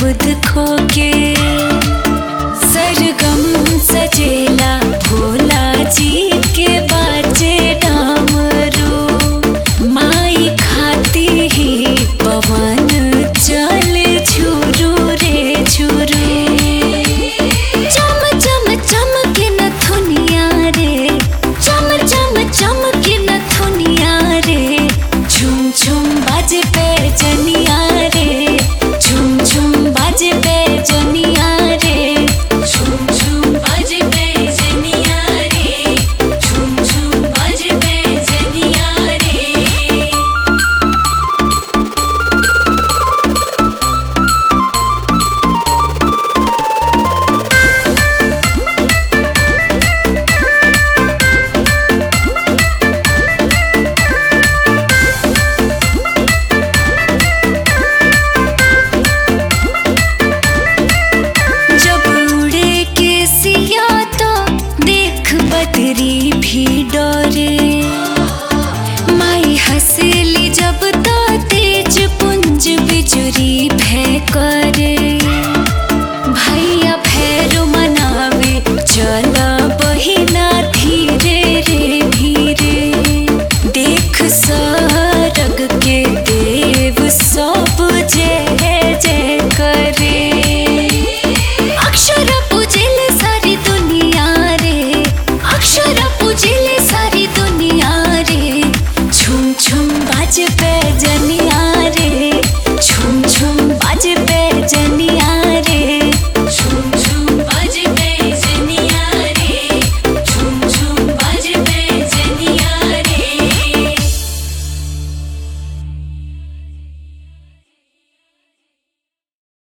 बुध खो के सरगम सजेला भोला जी के बाजे डामरू माई खाती ही पवन चल झुरू रे झुरू चम चम चमके न थुनिया रे चम चम चमके न थुनिया रे झुम झुम बाजे पे जनिया रे झुम झुम बाजे पे जनिया रे झुम झुम बाजे पे जनिया रे झुम झुम बाजे पे जनिया रे जब उड़े के सिया तो देख बदरी भी डरे माई हंसेली जब तो तेज पुंज बिजुरी भय करे भैया भैरो मनावे चल बहिना धीरे रे धीरे देख सरग के देव सब जय जय करे अक्षर पूजिले सारी दुनिया रे अक्षर पूजिले सारी दुनिया रे झुम झुम बाज पे